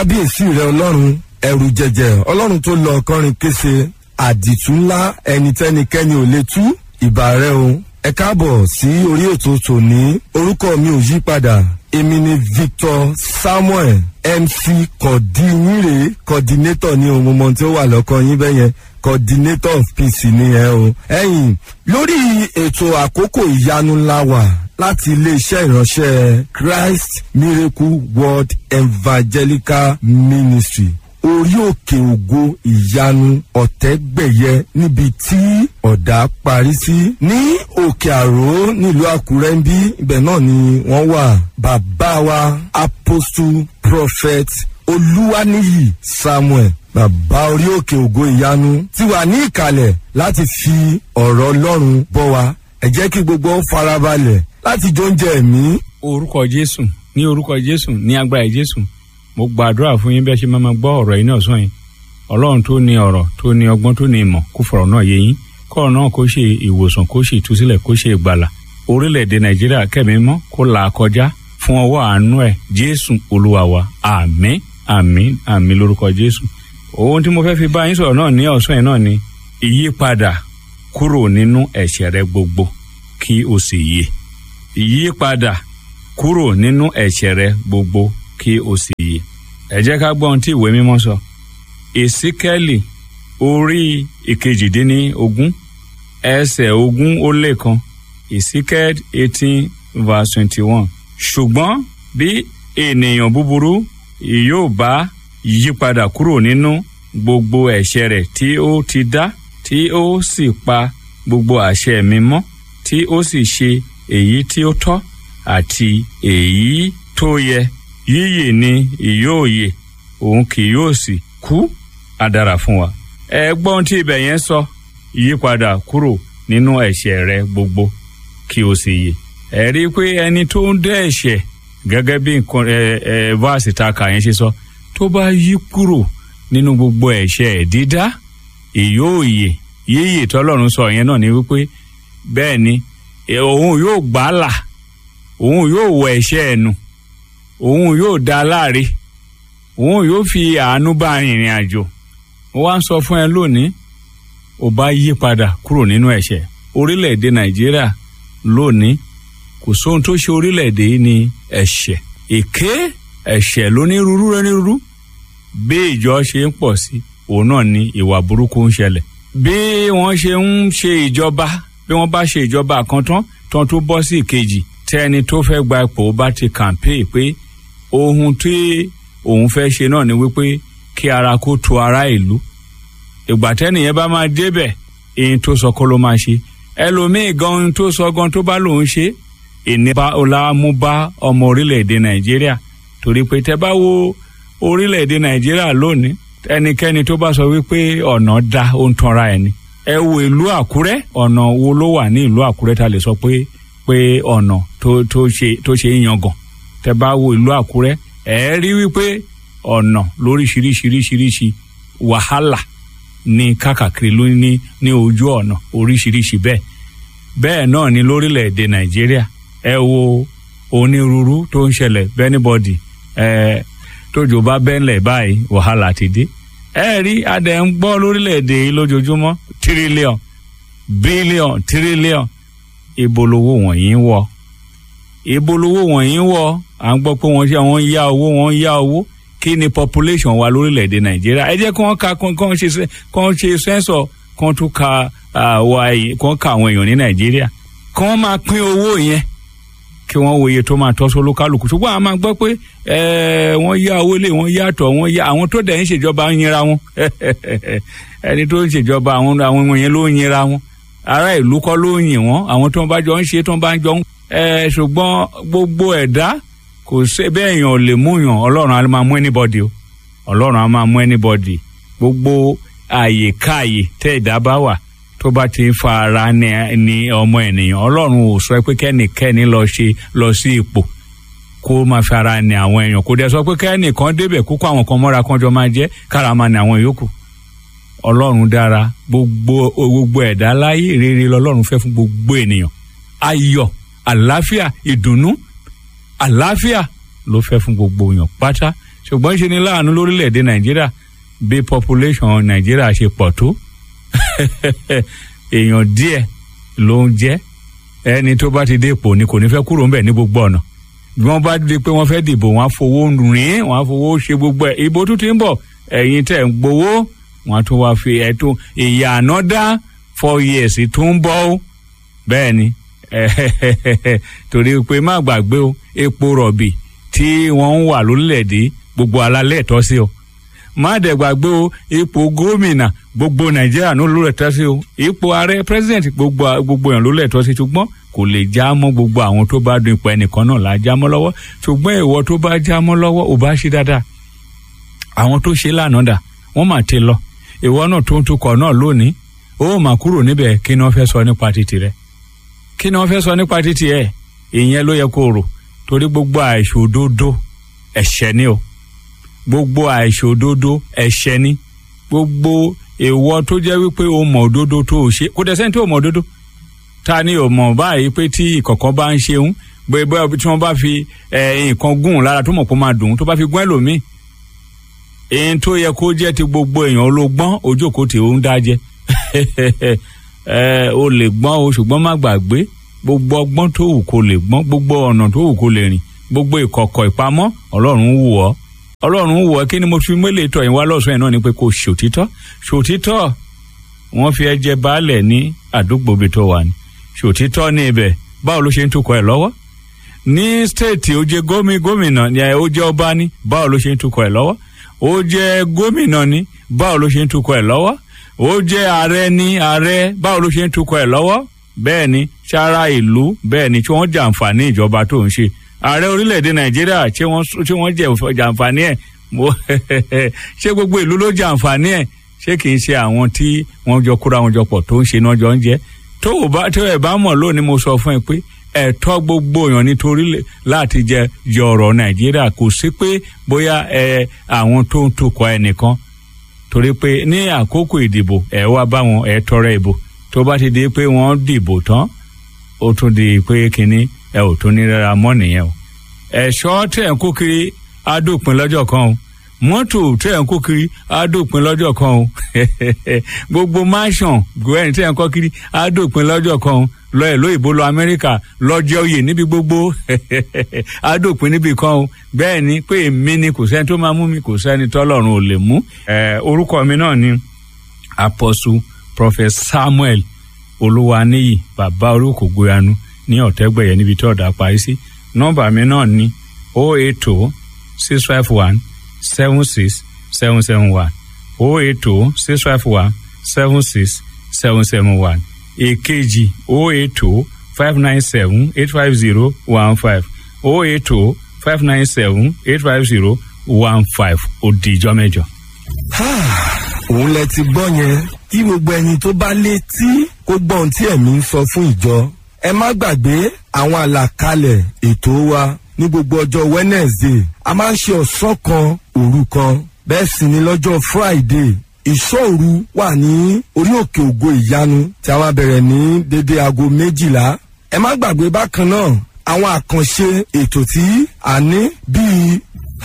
kábíyèsí rẹ ọlọ́run ẹrù jẹjẹ ọlọ́run tó lọ kọrin kése àdìtú ńlá ẹnitẹ́nikẹ́ni ò lè tú ìbà rẹ o ẹ káàbọ̀ sí orí ètò tòní orúkọ mi ò yí padà èmi ni victor samuel mc kọ̀dínyìnrè coordinator ní ohun mọ̀ tí ó wà lọ́kọ yín bẹ́yẹn coordinator of peace ni ẹ o. ẹ̀yin lórí ètò àkókò ìyanu ńlá wà láti iléeṣẹ́ ìránṣẹ́ christ miracle world evangelical ministry orí òkè ògo ìyanu ọ̀tẹ́gbẹ̀yẹ níbi tí ọ̀dà parí sí ní òkè àró nílùú àkúrẹ́ ń bí ibẹ̀ náà ni wọ́n wà bàbá wa apostle prophet olúwaníyì samuel bàbá orí òkè ògo ìyanu ti wà ní ìkàlẹ̀ láti fi ọ̀rọ̀ ọlọ́run bọ́ wa ẹ jẹ́ kí gbogbo farabalẹ̀ láti jóúnjẹ ẹ̀mí. orúkọ jésù ní orúkọ jésù ní agbára jésù mo gbàdúrà fún yín bẹ́ẹ̀ ṣe máa ma gbọ́ ọ̀rọ̀ yìí náà sọ yín ọlọ́run tó ní ọ̀rọ̀ tó ní ọgbọ́n tó ní ìmọ̀ kó fọ̀rọ̀ náà yé yín kọ́ọ̀rọ̀ náà kó ṣe ìwòsàn kó ṣe ìtúsílẹ̀ kó ṣe ìgbàlà orílẹ̀-èdè nàìjíríà kẹ́mi mọ́ kó là á kọjá fún ọwọ́ àánú ẹ̀ jésù olúwa wa àmín àmín àmín lórúkọ jésù ohun tí mo fẹ́ fi bá yín sọ̀rọ̀ náà ní ọ̀sán yìí náà ni ìyípadà kúrò nínú ẹ̀ṣẹ̀ rẹ gbogbo kí o sì yè ìyípadà kúrò nínú ẹ̀ṣẹ̀ rẹ gbogbo kí o sì yè ẹ jẹ́ ká gbọ́ ohun tí ìwé mímọ́ sọ èsíkẹ́lì orí ìkejìdínlógún ẹsẹ̀ ogún ó lé kan èsíkẹ́lì eighteen verse twenty one ṣùgbọ́n bí ènìyàn búburú yóò bá yípadà kúrò nínú gbogbo ẹ̀ṣẹ̀ rẹ̀ tí ó ti dá tí ó sì pa gbogbo àṣẹ mi mọ́ tí ó sì ṣe èyí tí ó tọ́ àti èyí tó yẹ yíyè ni ìyóòyè òun kì yóò sì kú àdàrà fún wa. ẹ gbọ́n tí ibẹ̀ yẹn sọ yípadà kúrò nínú ẹ̀ṣẹ̀ rẹ gbogbo kí o sì yè. ẹ rí i pé ẹni tó ń dẹ́ ẹ̀ṣẹ̀ gẹ́gẹ́ bí nǹkan ẹ ẹ vaasi ta kà yẹn ṣe sọ tó bá yí kúrò nínú gbogbo ẹ̀ṣẹ̀ dídá ìyóòyè yíyè tọ́lọ́run sọ yẹn náà ni wípé bẹ́ẹ̀ ni òun yóò gbà á là òun yóò wọ ẹ̀ṣẹ̀ ẹ̀ nù òun yóò dá láre òun yóò fi àánú bá rìnrìn àjò ó wá ń sọ fún ẹ lónìí ò bá yí padà kúrò nínú ẹ̀ṣẹ̀ orílẹ̀-èdè nàìjíríà lónìí kò sóhun tó ṣe orílẹ̀-èdè yìí ní ẹ̀ṣẹ̀ èké ẹ̀ṣẹ̀ lónírúurú lónírúurú bí ìjọ ṣe ń pọ̀ sí òun náà ni ìwà burúkú ń ṣẹlẹ̀ bí wọ́n ṣe ń ṣe ìjọba bí wọ́n bá ṣe ìjọba kan tán tán tó bọ́ sí ìkejì tẹ́ni tó fẹ́ gba ipò bá ti kàǹpé pé ohun tí òun fẹ́ ṣe náà ni wípé kí ara kó tu ara ìlú ìgbà tẹ́nìyẹn bá máa débẹ̀ èyí tó sọ kó ló máa ṣe ẹlòmíì gan ohun tó sọ gan tó bá lòun ṣe ìnípa ọlámú bá ọmọ orílẹ̀-èdè nàìjíríà torí pé tẹ́ bá wo orílẹ̀-èdè nàìjíríà lónìí ẹnikẹ́ni tó bá sọ wípé ọ̀nà da ó ń tanra ẹ̀ ni ẹ wo ìlú àkúrẹ́ ọ̀nà wo ló wà ní ìlú àkúrẹ́ ta lè sọ pé pé ọ̀nà tó tó ṣe tó ṣe ń yangàn tẹ bá wo ìlú àkúrẹ́ ẹ rí wípé ọ̀nà lóríṣiríṣiríṣiríṣi wàhálà ní kákàkiri ló ní ní ojú ọ̀nà oríṣiríṣi bẹ́ẹ̀ bẹ́ẹ̀ náà ni lórílẹ̀‐èdè nàìjíríà ẹ wo onírúurú tó ń ṣẹlẹ̀ bẹ́nibọ́dì ẹ tójò bá bẹ́ńlẹ̀ báyìí wàhálà ti dé ẹ rí adẹ ń gbọ́ lórílẹ̀‐èdè yìí lójoojúmọ́ tírílíọ̀n bílíọ̀n tírílíọ̀n ibolowó wọ̀nyí ń wọ̀ ibolowó wọ̀nyí ń wọ̀ à ń gbọ́ pé wọ́n ṣe wọ́n yá owó wọ́n yá owó kí ni population wa lórílẹ̀‐èdè nàìjíríà ẹ jẹ́ kí wọ́n ka kí wọ́n ṣe kí wọ́n ṣe sẹ́ńsọ̀ kí wọ́n tún ka wa kí wọ́n ka àwọn èèyàn ní nàìjíríà kí wọ́n máa pín owó yẹn kí wọ́n wo iye tó máa tọ́ sólú kálukú ṣùgbọ́n àwọn máa gbọ́ pé wọ́n yá owó lé wọ́n yàtọ̀ wọ́n yá àwọn tó dẹ̀ ń ṣèjọba ń yinra wọn ẹni tó ń ṣèjọba àwọn àwọn yẹn ló ń yinra wọn ará ìlú kọ́ ló ń yìn wọ́n àwọn tó ń bá jọ ń ṣe tó ń bá jọ ń. ẹ ṣùgbọ́n gbogbo ẹ̀dá kò ṣe bẹ́ẹ̀ yàn ò lè mú yàn ọlọ́run á máa mú anybody o ọlọ́run á máa mú anybody gbogbo àyè káàyè tẹ́ ẹ̀dá bá wà tó bá ti fa ara ní ọmọ ènìyàn ọlọ́run ò sọ pé kẹ́nìkẹ́ni lọ ṣe lọ sí ipò kó máa fi ara ní àwọn èèyàn kò dẹ̀ sọ pé kẹ́nìkan débẹ̀ kó kó àwọn kan mọ́ra kan jọ máa jẹ́ kára máa ní àwọn yòókù ọlọ́run dára gbogbo gbogbo ẹ̀dá láyé rere lọ́lọ́run fẹ́ fún gbogbo ènìyàn ayọ̀ àlàáfíà ìdùnnú àlàáfíà ló fẹ́ fún gbogbo èèyàn pátá ṣùgbọ́n ṣe ni láàánú lórílẹ̀‐èdè nàìjíríà bí population nàìjíríà ṣe pọ̀ tó èèyàn díẹ̀ ló ń jẹ́ ẹni tó bá ti dé ipò ni kò ní fẹ́ kúrò ńbẹ̀ ní gbogbo ọ̀nà bí wọ́n bá di pé wọ́n fẹ́ dìbò wọ́n á fowó rìn wọ́n á fowó ṣe gbogbo ẹ̀ ìbò tún ti ń bọ̀ ẹ̀yin tẹ̀ ń gbowó wọ́n á tún wá fi ẹ̀tún ìyá ànádá four years tún ń bọ̀ ó bẹ́ẹ̀ ni torí pé má gbàgbé o epo rọ̀bì tí wọ́n ń wà lórílẹ̀‐èdè gbogbo alálẹ̀ tọ́ sí o má dẹ̀ gbàgbé o ipò gómìnà gbogbo nàìjíríà ló ló lẹ̀ tọ́ sí o ipò ààrẹ president gbogbo gbogbo èèyàn ló lẹ̀ tọ́ sí ṣùgbọ́n kò lè já mọ́ gbogbo àwọn tó bá dun ipò ẹnìkan náà là á já mọ́ lọ́wọ́ ṣùgbọ́n ìwọ tó bá já mọ́ lọ́wọ́ ò bá ṣe dáadáa àwọn tó ṣe lánàá dà wọ́n mà ti lọ ìwọ náà tó ń tukọ̀ náà lónìí ó mà kúrò níbẹ̀ kí ni wọ́n fẹ́ sọ nípa títì rẹ̀ kí ni wọ́n fẹ́ sọ nípa títì ẹ̀ ìyẹn ló yẹ kó rò torí gbogbo àìṣòdodo ẹ̀ṣẹ̀ ni o gbogbo àìṣòdodo ẹ̀ṣẹ̀ ni gbogbo èèwọ̀ tó jẹ́ wípé o mọ̀ òdodo tó o ṣe kò dẹ̀ sẹ́ni tó o mọ̀ òdodo ta ni o mọ̀ báyìí pé tí ìkọ̀kan bá ń ṣeun bóyá tí wọ́n bá fi nǹkan gún lára tó mọ̀ kó máa dùn tó bá fi gún ẹlòmíì èyí tó yẹ kó jẹ́ ti gbogbo èèyàn ológbọ́n ojókòó tí ó ń dájẹ́ o lè gbọ́n o ṣùgbọ́n má gbàgbé gbogbo ọgbọ́n tó wù kó lè gbọ́n gbogbo ọ̀nà tó wù kó lè rìn gbogbo ìkọ̀kọ̀ ìpamọ́ ọlọ́run wù ọ́ ọlọ́run wù ọ́ kí ni mo fi mélèé tọ̀ yín wá lọ́sùn ẹ̀ náà ni pé kò ṣòtítọ́ ṣòtítọ́ wọ́n fi ẹjẹ baálẹ̀ ní àdúgbò bí tó wà ní ṣòtítọ́ ní ibẹ̀ báwo ló ṣe ń tukọ̀ ẹ̀ lọ́wọ́ ní stéètì ó jẹ́ gómìnà ó jẹ́ ọba ní báwo ló ṣe ń tukọ̀ ẹ̀ lọ́wọ́ ó jẹ́ gómìnà ní báwo ló ṣe ń tukọ̀ ẹ̀ lọ́wọ́ ó jẹ́ ààrẹ ní ààrẹ báwo ló ṣe ń tukọ̀ ẹ̀ lọ́wọ́ bẹ́ẹ̀ ni sára ìlú bẹ́ẹ̀ ni tí wọ́n jàǹfààní ìjọba tó ń ṣe ààrẹ orílẹ̀-èdè nàìjíríà tí wọ́n jàǹfààní ẹ̀ ṣé gbogbo ìlú ló jàǹfààní ẹ̀ ṣé kì í ṣe àwọn tí wọ́n jọ kóra wọn jọ pọ̀ tó ń ṣe náà jọ ń jẹ́ tó o bá tó ẹ̀ bá mọ̀ lónìí mo sọ fún ẹ pé ẹ̀tọ́ gbogbo èèyàn nítorí láti jẹ yọ̀rọ̀ nàìjíríà kò sí pé bóyá ẹ àwọn tó ń tukọ̀ ẹnìkan torí pé ní àkókò ìdìbò ẹ wá bá wọn ẹ tọrẹ ìbò tó bá ti di pé wọ́n dìbò tán ó tún di pé kínní ẹ ò tún ní rárá mọ́ nìyẹn o ẹ̀ṣọ́ tẹ̀ ń kó kiri á dópin lọ́jọ́ kan o mọ́tò tẹ̀ ń kó kiri á dópin lọ́jọ́ kan o gbogbo mansion gwen tẹ̀ ń kọ́ kiri á dópin lọ́jọ́ kan o lọ ẹ̀ lóyìnbó lọ amẹ́ríkà lọ́jọ́ oyè níbi gbogbo á dópin níbi kan o bẹ́ẹ̀ ni pé èmi ni kò sẹ́ni tó máa mú mi kò sẹ́ni tọ́lọ́run ò lè mú orúkọ mi náà ni apostle prophet samuel olúwaníyì bàbá orúkọ gbóyanu ní ọ̀tẹ́gbẹ̀yẹ níbi tí ọ̀dà parí sí nọ́mbà mi náà ní o eight two six five one seven six seven seven one o eight two six five one seven six seven seven one èkejì o eight two five nine seven eight five zero one five o eight two five nine seven eight five zero one five ó di ìjọ mẹ́jọ. òun lẹ ti gbọ́ yẹn kí gbogbo ẹni tó bá létí kó gbọ́ ohun tí ẹ̀mí ń sọ fún ìjọ ẹ má gbàgbé àwọn àlàkalẹ̀ ètò wa ní gbogbo ọjọ́ wednesday a máa ń ṣe ọ̀sán kan òru kan bẹ́ẹ̀ sì ni lọ́jọ́ friday ìṣòru wà ní orí òkè ògo ìyanu tí a máa bẹ̀rẹ̀ ní dédé aago méjìlá ẹ má gbàgbé bákan náà àwọn àkànṣe ètò tí a ní bíi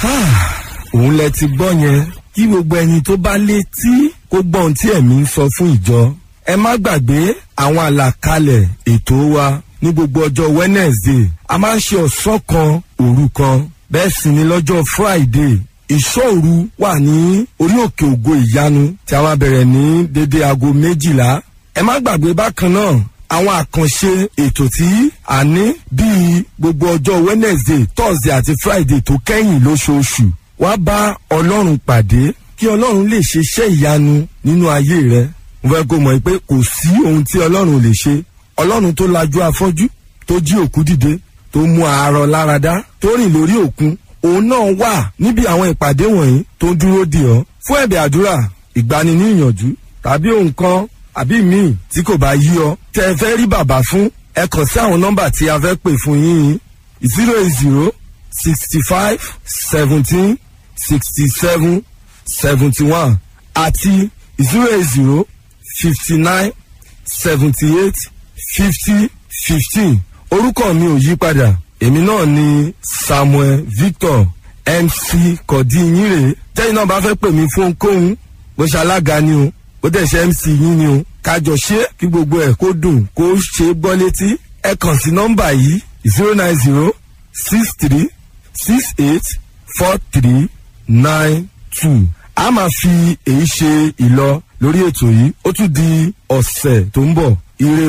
òun lẹ ti gbọ́ yẹn kí gbogbo ẹni tó bá létí kó gbọ́ ohun tí ẹ̀mí ń sọ fún ìjọ ẹ má gbàgbé àwọn àlàkalẹ̀ ètò wa ní gbogbo ọjọ́ wednesday a máa ń ṣe ọ̀sán kan òru kan bẹ́ẹ̀ sì ni lọ́jọ́ friday ìṣòru wà ní orí òkè ògo ìyanu tí a máa bẹ̀rẹ̀ ní dédé aago méjìlá ẹ má gbàgbé bákan náà àwọn àkànṣe ètò tí a ní bíi gbogbo ọjọ́ wednesday thursday àti friday tó kẹ́yìn lóṣooṣù wá bá ọlọ́run pàdé kí ọlọ́run lè ṣe iṣẹ́ ìyanu nínú ayé rẹ mo fẹ́ kó mọ̀ pé kò sí ohun tí ọlọ́run lè ṣe ọlọ́run tó lajú afọ́jú tó jí òkú dìde tó mú àárọ̀ láradá tó rìn lórí òkun òun náà wà níbi àwọn ìpàdé wọ̀nyí tó ń dúró dè ọ́ fún ẹ̀bẹ̀ àdúrà ìgbani ní ìyànjú tàbí ohun kan àbí míì tí kò bá yí ọ tẹ ẹ fẹ́ rí bàbá fún ẹ kàn sí àwọn nọ́mbà tí a fẹ́ pè fún yín zero eight zero sixty five seventeen sixty seven seventy one àti zero eight zero fifty nine seventy eight fifty fifteen orúkọ mi ò yí padà èmi náà ni samuel victor mc kọ̀dí yín rèé tẹ́yìn náà bá fẹ́ pè mí fún ohunkóhun bó ṣe alága ni o bó dẹ̀ ṣe mc yín ni o kájọ ṣe kí gbogbo ẹ̀ kó dùn kó ṣe é gbọ́ létí ẹ kàn sí nọ́mbà yìí zero nine zero six three six eight four three nine two a máa fi èyí ṣe ìlọ lórí ètò yìí ó tún di ọ̀sẹ̀ tó ń bọ̀ ire